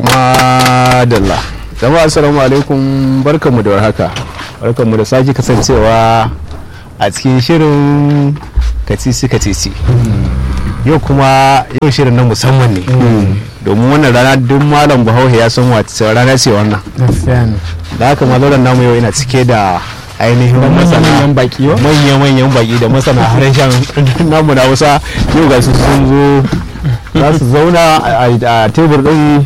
madalla jama'a assalamu alaikum barkanmu da warhaka barkanmu da sake kasancewa a cikin shirin katisi katisi yau kuma yau shirin na musamman ne domin wannan rana duk malam bahaushe ya san wata rana ce wannan da haka malauran namu yau ina cike da ainihin masana baki wa manya-manyan baki da masana harshen namu na hausa yau ga su sun zo za su zauna a tebur din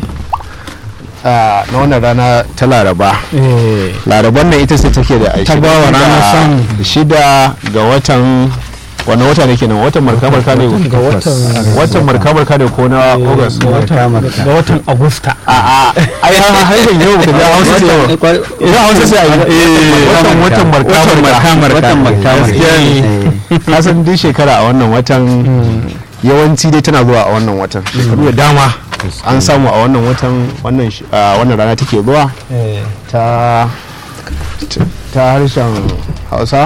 na wannan rana ta laraba laraban nan ita ce take da Ta bawa ranar son. shida ga watan wani wata ne kenan watan marka-marka ne ga watan watan marka-marka ne ko na august ga watan agusta a a ai harshen yau da ya hausa ce yau idan hausa sai a yi watan watan marka-marka watan marka-marka. gaskiya ne kasan duk shekara a wannan watan yawanci dai tana zuwa a wannan watan shekaru da dama an samu a wannan watan wannan sh- a wannan rana take zuwa ta ta harshen hausa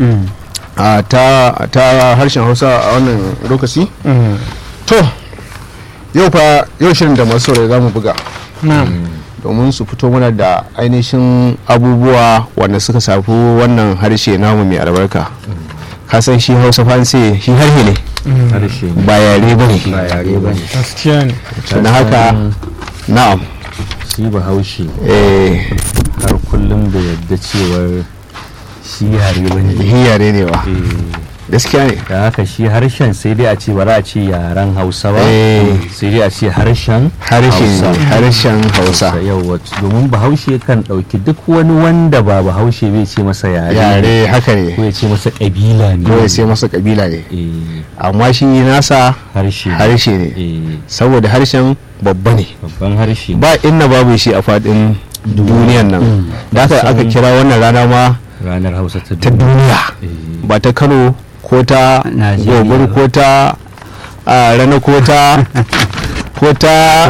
a ta ta harshen hausa a wannan lokaci to yau fa yau shirin da masu saurari za mu buga domin su fito mana da ainihin abubuwa wanda suka shafi wannan harshe namu mai albarka kasan shi hausa fansi shi harshe ne harshe ba yare ba ne ba yare ba ne gaskiya ne na haka na'am shi bahaushe eh har kullum da yadda cewar shi yare ba ne shi yare ne ba gaskiya ne da haka shi harshen sai dai a ce ba za a ce yaren hausa ba Eh. sai dai a ce harshen harshe Hausa. harshen hausa yawa domin bahaushe kan ɗauki duk wani wanda ba bahaushe bai ce masa yare yare haka ko ne ya ce masa ƙabila ne ko ya sai masa kabila ne Eh, amma shi nasa harshe ne. harshe ne Eh, saboda harshen babba ne babban harshe ba inna babu shi a fadin duniyan nan da aka aka kira wannan rana ma ranar hausa ta ta duniya duniya Eh, ba ta kano ko ta Najeriya gobir ko ta a rana ko ta ko ta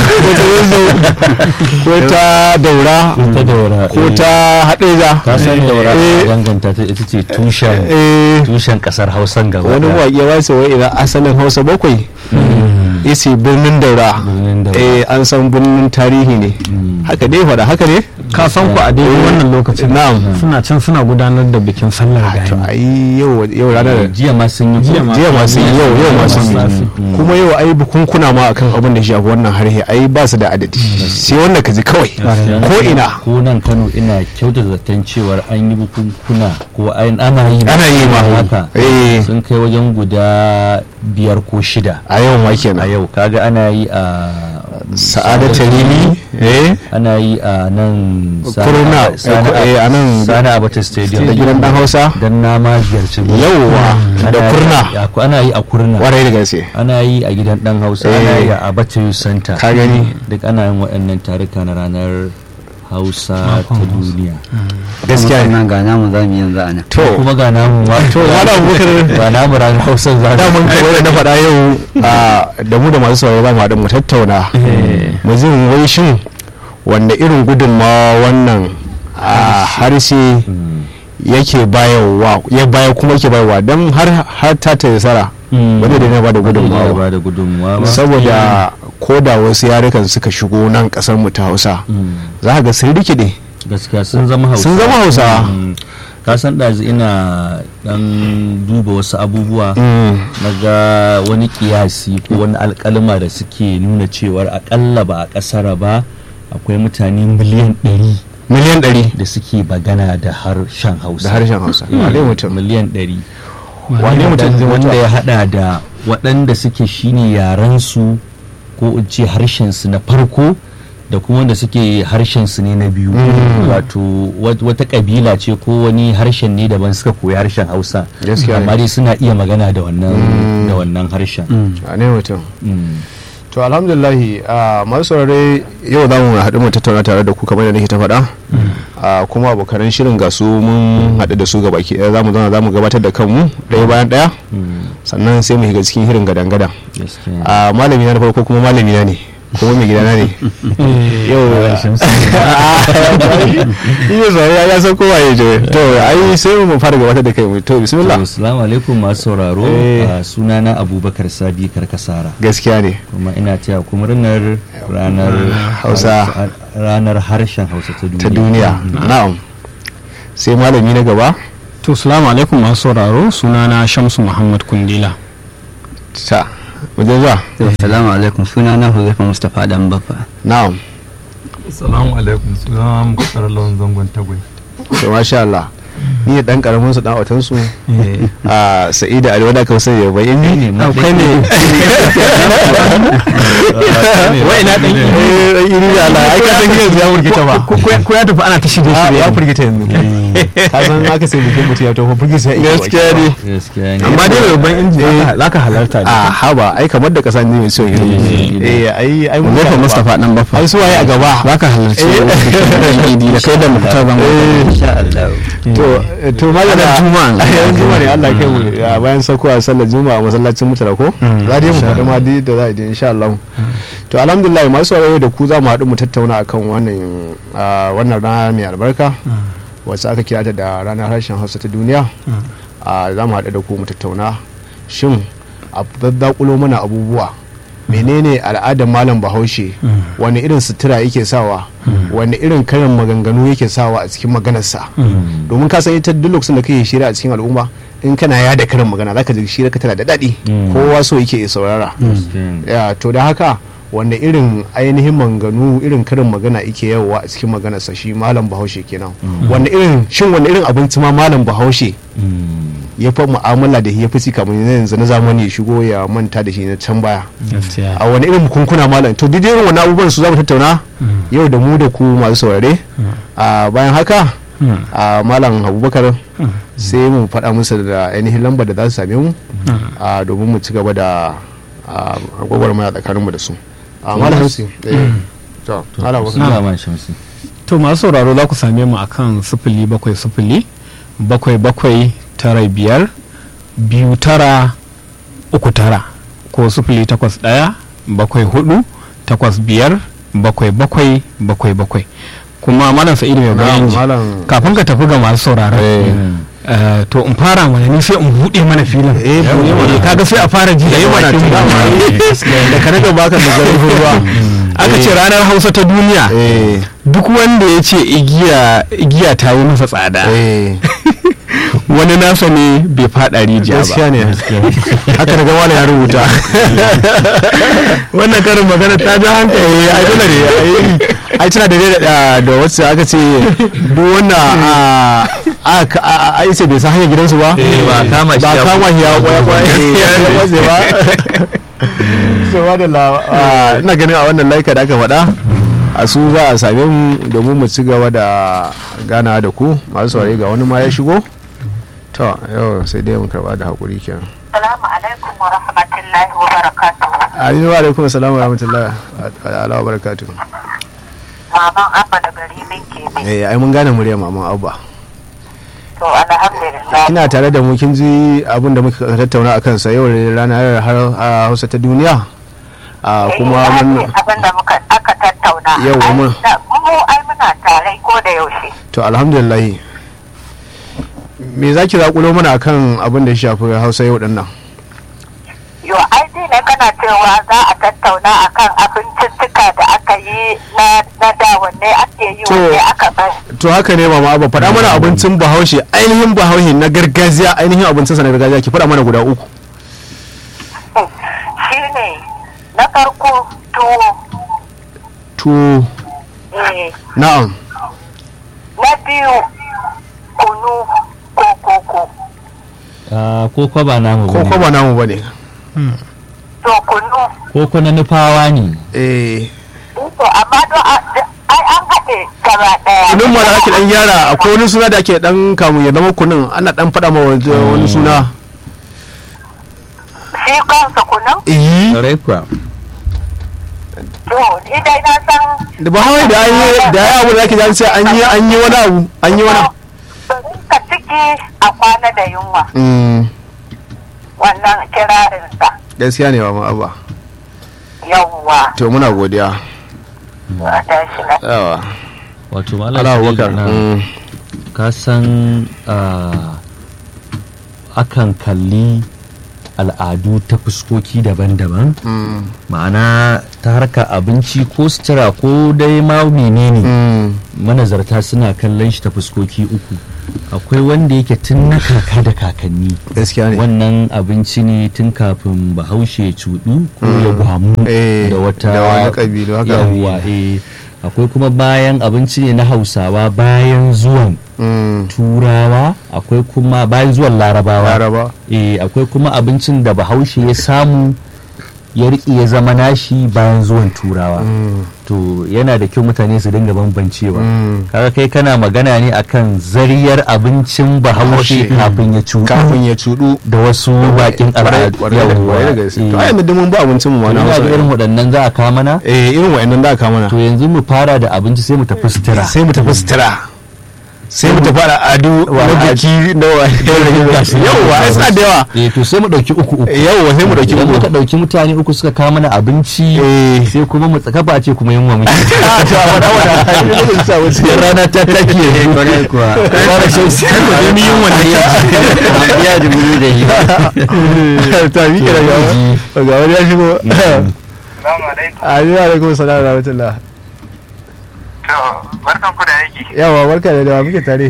ko ta daura ta daura ko eh. ta haɗeja ka san daura Eh. danganta ta ita ce tushen eh tushen kasar hausan gaba wani ɗaya. waƙe ba su wai idan asalin hausa bakwai isi birnin daura Birnin Daura. eh an san birnin tarihi ne haka dai faɗa haka ne ka san ku a daidai wannan lokacin na'am suna can suna gudanar da bikin sallar to gani ai yau yau ranar jiya ma sun yi Jiya ma- jiya masu yi yau yau masu yi Masu kuma yau ai bukunkuna ma akan abin da shi shafi wannan harhe ai ba su da adadi sai wanda ka ji kawai ko ina ko nan kano ina kyauta zaton cewar an yi bukunkuna ko an- ana yi Ana yi ma. haka Eh. sun kai wajen guda biyar ko shida a yau ma a kenan yau kaga ana yi a sa'adatu lili eh ana yi a nan Sani Kurna, Aba- Sani eh, eh, a nan- Sani abata stadium da gidan dan hausa dan na ma ziyarci gurin. yauwa Ana da yi- kurna ya- ana yi a kurna warai da gaske ana yi a gidan dan hausa Eh. ana yi a abacha youth center ka gani duk ana yin waɗannan taruka na ranar hausa ta duniya gaskiya ne nan ga namu za mu yanzu a nan to kuma ga namu ma to wala abubakar ga namu ranar hausa za da mun kawai da na faɗa yau a, da mu da masu sauraro za mu haɗu mu tattauna mu zin wai shin wanda irin gudunmawa wannan a harshe yake bayarwa ya baya kuma yake bayarwa don har har ta ta sara wanda da na ba da gudunmawa ba da gudunmawa ba saboda ko da wasu yarukan suka shigo nan kasar mu ta hausa za ka ga sun rikide gaskiya sun zama hausa sun zama hausa Mm. ka san ɗazu ina ɗan duba wasu abubuwa Mm. na ga wani kiyasi ko wani alkalma da suke nuna cewar akalla ba a ƙasar ba akwai mutane miliyan ɗari miliyan ɗari da suke bagana da harshen hausa da harshen hausa Mm. wane mutum miliyan ɗari wane mutum zai wanda mutu ya hada da waɗanda suke shine yarensu ko in ce harshensu na farko da kuma wanda suke harshensu ne na biyu wato wat- wata kabila ce ko wani harshen ne daban suka koyi harshen hausa Gaskiya ne. amma dai suna iya magana da wannan da wannan harshen wane mutum Mm. to alhamdulillahi a masu saurare yau za mu haɗu mu tattauna tare da ku kamar da nake ta faɗa a kuma abokanan shirin ga su mun haɗu da su ga baki ɗaya za mu zauna za mu gabatar da kanmu ɗaya bayan ɗaya Mm. sannan sai mu shiga cikin hirin gadan-gadan gaskiya a malami na da farko kuma malami na ne kuma mai gidana ne yau iya sauri ya san kowa ya je to ai sai mu fara gabatar da kai mu to bismillah assalamu alaikum masu sauraro Eh. a sunana abubakar sadi karkasara gaskiya ne kuma ina taya ku murnar ranar Hausa. ranar harshen hausa ta duniya ta duniya na'am sai malami na gaba to salamu alaikum masu sauraro sunana shamsu muhammad kundila ta mu je zuwa Assalamu alaikum suna na Huzaifa Mustapha dan Baffa. na'am Assalamu alaikum suna Muktar Lawan Zangon Tagwai. to masha Allah ni da dan karamin su dan watan su a sa'ida ali wanda ka sani bai in ne ma kai ne wai ina dan eh dan iri da Allah ai ka san yanzu ya murgita ba ko ya tafi ana ta shirye Ah, shirye ya furgita yanzu ka san aka sai bikin mutum ya tafi furgita ya iya gaskiya ne gaskiya ne amma dai mai babban inji za ka halarta a ne haba ai kamar da kasa ne mai so yi eh ai ai mun Mustapha ga Mustapha dan baffa ai su waye a gaba za ka halarci wannan idi da kai da mutar zan Insha Allah. to to malam Ranar Juma'a. yan juma'a ne Allah ya kai mu a bayan saukowa sallar juma'a a masallacin mutara ko za dai mu faɗi ma dai da za a yi insha Allah to alhamdulillah masu sauraro da ku za mu haɗu mu tattauna akan wannan ah, wannan rana mai albarka wacce aka kira ta da ranar harshen Hausa ta duniya a za mu haɗu da ku mu tattauna shin a daddakulo mana abubuwa menene al'adar malam bahaushe wani irin sutura yake sawa wani irin karin maganganu yake sawa a cikin maganarsa domin ka san ita duk lokacin da kake shira a cikin al'umma in kana yada karin magana zaka ji shira ka tana da daɗi kowa so yake ya saurara ya to da haka wanda irin ainihin maganganu irin karin magana yake yawa a cikin maganarsa shi malam bahaushe kenan wanda irin shin wanda irin abinci ma malam bahaushe ya fi mu'amala da ya fi ci kamar yanzu na zamani ya shigo ya manta da shi na can baya a wani irin kunkuna malam to duk irin wani abubuwan su za mu tattauna yau da mu da ku masu saurare a bayan haka a malam abubakar sai mu faɗa musu da ainihin lambar da za su same mu a domin mu ci gaba da a gwagwarmaya tsakaninmu da su a malam hamsi eh, to malam abubakar suna man shamsi to masu sauraro za ku same mu akan sifili bakwai sifili bakwai bakwai tara biyar biyu tara uku tara ko sifili takwas ɗaya bakwai hudu takwas biyar bakwai bakwai bakwai bakwai kuma malam sa'idu mai bayan ji malam kafin ka tafi ga masu sauraron eh, to in fara mana ni sai in buɗe mana filin Eh, buɗe mana. Eh, kaga sai a fara ji da yi mana bakin mu. da ka rage baka da zarafin ruwa aka ce ranar hausa ta duniya eh duk wanda ya ce igiya igiya ta yi masa tsada eh wani nasa ne bai fada rijiya ba gaskiya ne haka daga wani ya rubuta wannan karin magana ta ji hankali ai dole ne ai- ai tana da da da wacce aka ce duk wanda a aka a ce bai san hanyar gidansu ba ba kama shi ba ya kama shi ya kwaya kwaya ya kwatse ba so wadanda ina ganin a wannan laika da aka faɗa a su za a same mu domin mu ci gaba da gana da ku masu saurari ga wani ma ya shigo to yau sai dai mu karba da haƙuri kenan Assalamu alaikum wa rahmatullahi wa barakatuhu. Amin wa alaikum assalam wa rahmatullahi wa barakatuh. Maman Abba da gari min ke bi. Eh ai mun gane murya maman Abba. To alhamdulillah. Kina tare da mu kin ji abin da muka tattauna akan sa yau ne ranar har a Hausa ta duniya. A kuma Eh, mun abin da muka aka tattauna. Yau, Ai, mun- da- Mu ai muna tare ko da yaushe. to alhamdulillah. Me za ki zakulo mana akan abin da ya shafi Hausa yau din nan? Yo ai dai ne kana cewa za a tattauna akan abinciccika da aka yi na na da wanne ake yi To- wanne aka bar. To haka ne mama Abba faɗa mana abincin Bahaushe ainihin Bahaushe na gargajiya ainihin abincin sa na gargajiya ki faɗa mana guda uku. Shine na farko tuwo. To Eh, na'am. na biyu kunu ko koko. Ah, koko ba namu Ko bane. ko ba namu bane. To kunu koko na nufawa ne Eh To amma don a- ai an haɗe gaba ɗaya. kunun ma da ake dan gyara akwai wani suna da ake dan kamun ya zama kunun ana dan faɗa ma wani wani suna Shi kansa kunun? eh Ƙwarai kuwa. To, ni dai na san. da ba hawaii da an yi da ya abu da ake jan sai an yi an yi wani abu an yi wani abu Bari ka ciki a kwana da yunwa Mm, wannan kirarinsa. gaskiya ne ba ma abba yawwa to muna godiya a tashi na yawa wato malam ala Sa'idu abubakar na- mm, ka san ah, akan kalli al'adu ta fuskoki daban-daban mm, ma'ana ta harka abinci ko sutura ko dai ma menene mm, manazarta suna kallon shi ta fuskoki uku akwai wanda yake tun na kaka da kakanni gaskiya ne wannan abinci ne tun kafin bahaushe ya cuɗu ko ya gwamu Eh, da wata da wani ƙabilu haka. yawwa eh akwai kuma bayan abinci ne na hausawa bayan zuwan Mm, turawa akwai kuma bayan zuwan larabawa laraba eh akwai kuma abincin da bahaushe ya samu ya riƙe ya zama nashi bayan zuwan turawa Mm, to yana da kyau mutane su dinga bambancewa mm. kaga kai kana magana ne akan zariyar abincin bahaushe Bahaushe. kafin ya cuɗu kafin ya cudu da wasu bakin al'adu kwarai da kwarai da gaske to ai yanzu duk mun ba abincin mu ma na Ina ga Hausa irin waɗannan za a kawo mana eh irin wa'annan da aka mana to yanzu mu fara da abinci sai mu tafi sutura sai mu tafi sutura sai mu tafi al'adu na biki na wa yauwa ai suna da yawa eh to sai mu ɗauki uku uku yauwa sai mu dauki idan uku muka ɗauki mutane uku suka kawo mana abinci eh sai kuma mu tsaka ba ce kuma yunwa muke a to a wada wada ai ne zan sa wuce sai rana ta take ne kwarai kuwa fara shan sai mu nemi yunwa ne ya da buru da yi ta mi kira ga ga wani ya shigo Salamu alaikum. alaikum alaikum salam wa rahmatullah To, barkan ku da aiki. yawa barka da dawa muke tare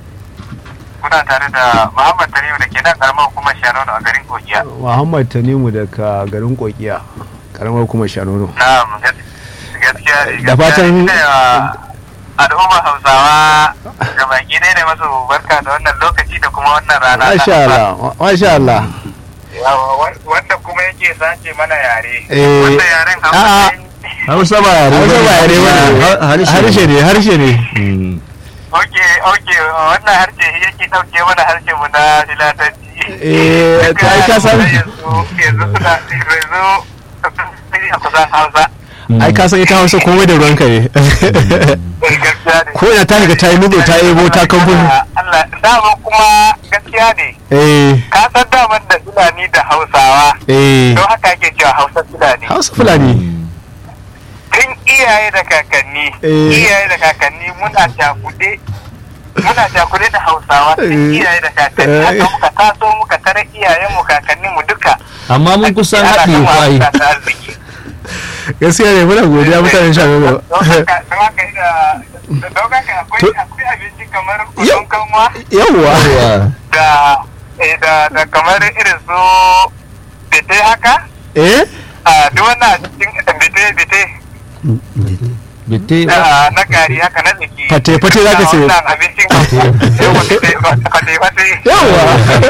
Kuna tare da Muhammad Tanimu da ke nan karamar hukumar Shanono a garin Kogiya. Muhammad Tanimu daga garin Kokiya karamar kuma Shanono Na'am, gas- gaskiya ne. Da fatan- gaskiya ne wa al'ummar Hausawa ga baki ɗaya ne masu barka da wannan lokaci da kuma wannan rana. ta masha Hausa. Allah masha Allah Yawa, wa- Wanda kuma yake sace mana yare. Eh, Wanda yaren a'a. Hausa ne. Hausa ba yare Hausa ba yare bane. Ha- harshe ne harshe ne Mm. Oke, oke, wannan harshe shi yake ɗauke mana harshe mu na filatanci. Eh, to ai ka san- Yanzu, yanzu suna, yanzu a kusan Hausa. ai ka san ita Hausa komai da ruwanka ne Gaskiya ne. ko ina ta shiga ta yi nudo ta ebo ta kamfani Allah, dama kuma gaskiya ne. eh Ka san daman da Fulani da Hausawa. eh Don haka ake cewa Hausa Fulani. Hausa Fulani Tun iyaye da kakanni, Eh. iyaye da kakanni muna cakuɗe muna cakuɗe da Hausawa tun Eh. iyaye da kakanni. Eh. Haka muka taso muka tare iyayenmu kakanninmu duka. amma mun kusan Ana haɗe gama kwai harka ta arziki. gaskiya ne muna godiya mutanen Shanono Don haka don haka ina- don haka akwai To- akwai abinci kamar kudin kanwa yawwa da eh, da da kamar irin su bete haka eh a duk wannan a cikin bete bete bitte da na gari haka na jiki Fate- fate za ka ce. wannan abincin yawa fate fate fate yawwa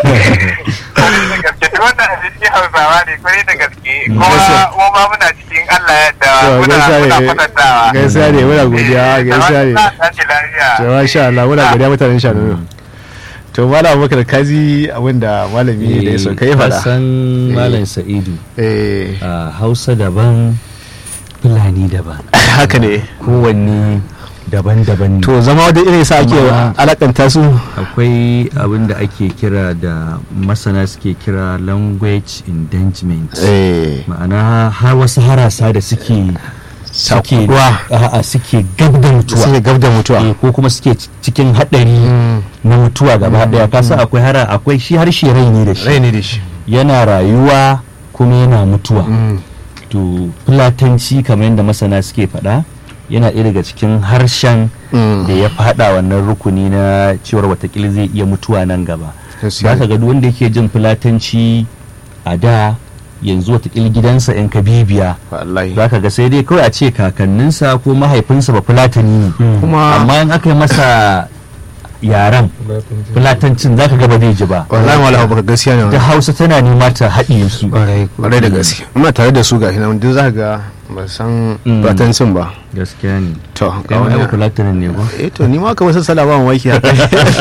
da gaske duk wannan abincin hausawa ne kwarai da gaske kuma mu ma muna cikin Allah ya da To, muna gaskiya muna ne kwatantawa gaskiya ne muna godiya gaskiya ne Da tashi lafiya to masha Allah muna godiya mutanen Shanono to malam Abubakar kaji abinda malami da ya so kai fada san malam sa'idu eh a hausa daban fulani daban haka ne kowanne daban-daban ne to zama da irin sa ake Kuma- alakanta su akwai abin da ake kira da masana suke kira language endangerment eh ma'ana har wasu harasa da suke suke Cakuduwa. a'a, suke gab da mutuwa sai gab da mutuwa Eh, ko kuma suke ci- cikin haɗari na mutuwa gaba ɗaya kasa akwai hara akwai shi harshe rai ne da shi rai ne da shi yana rayuwa kuma yana mutuwa to fulatanci kamar yadda masana suke faɗa yana ɗaya daga cikin harshen da ya faɗa wannan rukuni na cewar watakila zai iya mutuwa nan gaba za ka ga duk wanda yake jin fulatanci a da yanzu watakila gidansa in ka bibiya wallahi za ka ga sai dai kawai a ce kakanninsa ko mahaifinsa ba fulatani ne kuma amma in aka yi masa yaren fulatancin za ka ga ba zai ji ba wallahi wala baka gaskiya ne da hausa tana nema ta haɗiye su kwarai da gaske muna tare da su ga hinan duk za ka ga ba san Mm. batancin ba gaskiya ne to kai ma yau fulatanin ne ko eh to ni ma kamar sala ba mamaki haka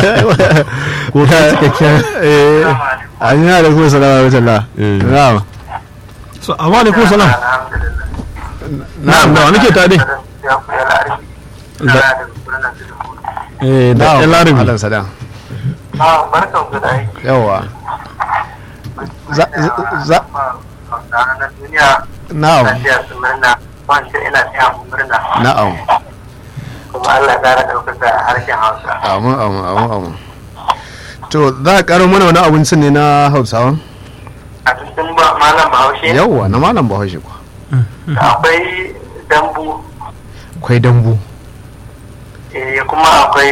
ko ka cikakken eh an yana da kuma salama wa rahmatullah Eh. na'am so amma alaikum salam na'am da wani ke tare eh da na'am ɗan larabi Malam Saddam. barkan ku da aiki yawa za za- za na duniya na'am Ina taya su murna, wancan ina taya mu murna. na'am Kuma Allah ya ƙara ɗaukaka harshen Hausa. amin amin amin amin to za a karo mana wani abincin ne na hausawa A cikin ba malam Bahaushe yawwa na malam bahaushe kuwa akwai dambu, akwai dambu eh, kuma akwai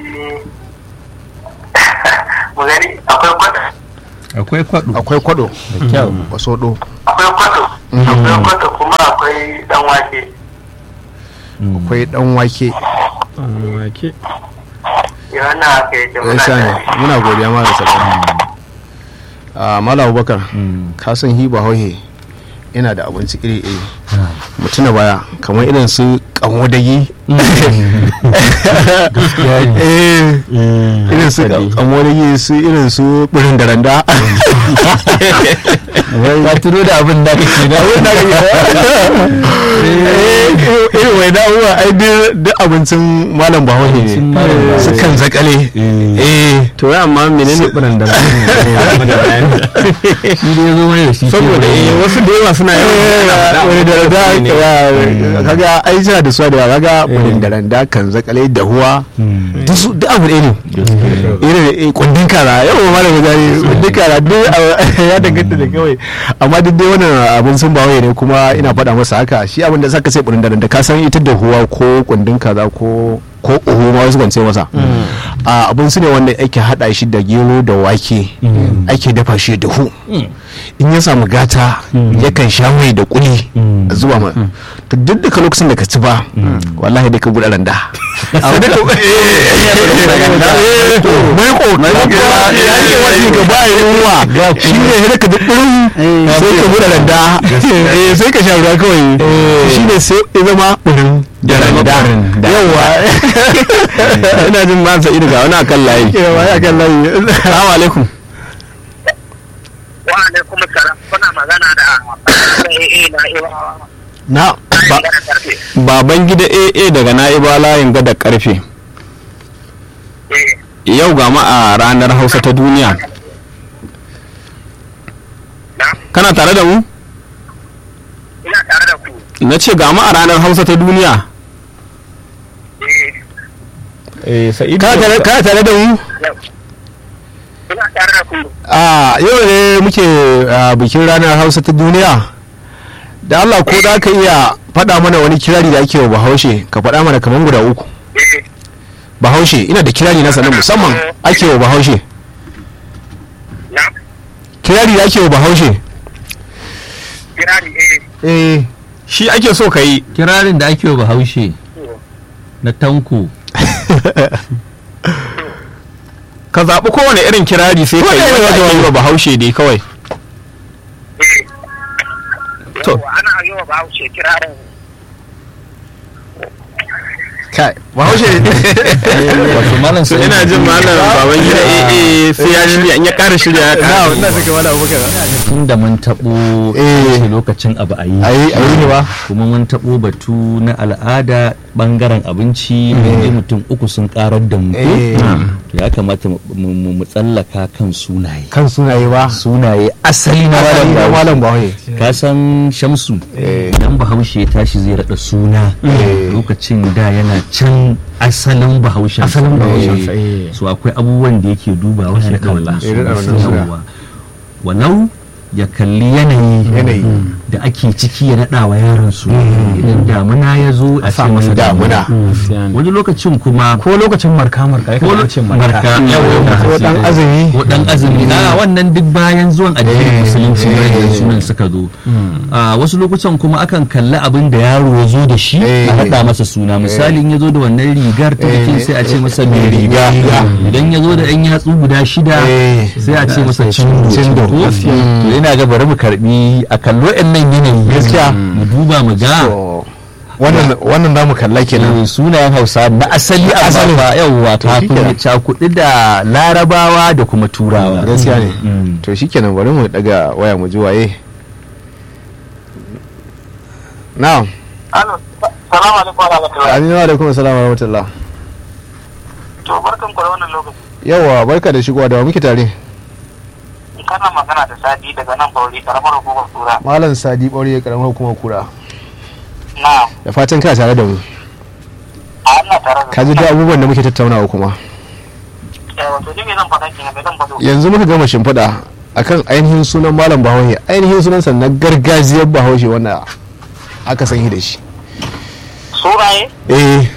mu gani akwai kwata, akwai kwaɗo akwai kwado da kyau basodo akwai kwato, akwai kwato kuma akwai dan wake. akwai dan wake wake Ya wannan haka yake ya muna sha ne tare. muna godiya ma da salama a malam abubakar Mm. ka san hiba hauhe yana da abinci iri iri mutuna baya kamar irin su kamo dagi Eh, irin su kamo dagi su irin su birin da randa ka tuno da abin da kake na abin da irin wai dawowa ai duk duk abincin malam bahaushe Abincin ne malam Bahaushe. su kan zakale eh to ya amma menene biran da shi da ya zo mai da shi saboda eh wasu da yawa suna yawan wani da randa ne. ya- kaga ai suna da suwa da yawa kaga wani da randa kan zakale da huwa duk su duk abu ɗaya ne irin eh, kundin kara yau ma da gudari kundin kara duk a- ya danganta da kawai amma duk dai wannan abin sun bawai ne kuma ina faɗa masa haka shi abin da zaka sai kundin da randa ka san ita da huwa ko kundin kaza ko ko uhu ma wasu kan ce masa a abin su ne wanda ake hada shi da gero da wake ake dafa shi da hu in ya samu gata yakan sha mai da kuli a zuwa ma to duk daga lokacin da ka ci ba wallahi dai ka buɗe randa sai da ka mai ko mai ko ya ke wani ga ba yunwa shi ne sai ka duk ɗin sai ka buɗe randa Eh, sai ka sha ruwa kawai shi ne sai ya zama ɗin da randa yawa ina jin ma sa'idu ga wani akan layi yawa ya kan layi assalamu alaikum Wa alaikum salam kuna magana da eh na iwa na ba magana karfe. baban gida AA daga na'iba layin gada karfe Eh yau ga ma a ranar hausa ta duniya na kana tare da mu ina tare da ku. na ce ga ma a ranar hausa ta duniya Eh eh sa'idu kana tare kana tare da mu yau. Ina tare da ku. a yau ne muke a, bikin ranar hausa ta duniya da Allah ko da ka iya faɗa mana wani kirari da ake wa bahaushe ka faɗa mana kamar guda uku Eh bahaushe ina da kirari na sanin musamman ake wa bahaushe na kirari da ake wa bahaushe kirari eh eh shi ake so ka yi kirarin da ake wa bahaushe na tanko ka zaɓi kowane irin kirari sai ka yi wanda ake yi wa bahaushe dai kawai eh. To. Yawwa, ana yi wa bahaushe kirarin kai bahaushe wato malam so sai ina jin malam baban gida AA sai ya shirya in ya ƙara shirya ya na ƙara wannan suka wala abubakar tun da mun taɓo Eh. ce lokacin abu a yi ayi ayi ne ba kuma mun taɓo batu na al'ada ɓangaren abinci da mutum uku sun ƙarar da mu ko? Eh. To ya kamata mu- mu mu tsallaka kan sunaye kan sunaye ba sunaye asali na malam asali na Bahaushe. malam bahaushe ka san shamsu idan bahaushe ya tashi zai raɗa suna lokacin da yana can asalin bahaushen Asalin bahaushen sa, Eh. eh. so akwai abubuwan da yake dubawa ya raɗa wannan Ya raɗa wannan suna. suna. Yawwa. walau ya kalli yanayi Yanayi. da ake ciki ya naɗa wa yaron su idan damuna ya zo a ce masa damuna. wani lokacin kuma ko lokacin marka marka ya ko kamata ce marka marka yawa ko dan azumi ko dan azumi a wannan duk bayan zuwan addinin musulunci ne da sunan suka zo a wasu lokutan kuma akan kalli abin da yaro ya zo da shi Eh. a haɗa masa suna misali in ya zo da wannan rigar ta bikin sai a ce masa mai riga idan ya zo da ɗan yatsu guda shida Eh. sai a ce masa cindo Cindo. to yana ga bari mu karbi a kallo nan yanayi Gaskiya. mu duba mu ga To, wannan wannan zamu kalla kenan eh, sunayen hausa na asali a Asalin. ba yauwa To, kafin ya shikenan. cakuɗi da larabawa da kuma turawa gaskiya ne Mm. to shikenan bari mu daga waya mu ji waye na'am Alo, salamu alaikum wa rahmatullahi. aminu alaikum assalam wa rahmatullah To barkan ku da wannan lokaci. yawa barka da shigowa da wa muke tare kana magana da Sadi daga nan Bauri karamar hukumar Kura. malam sadi ɓaure karamar hukumar kura Na, da fatan kana tare da mu a Allah tare da ka ji duk abubuwan da muke tattaunawa kuma Eh, wato ni me zan faɗa kenan me zan faɗo. yanzu muka gama shimfiɗa akan ainihin sunan malam bahaushe ainihin sunansa na gargajiyar bahaushe wanda aka san shi da shi Suraye? eh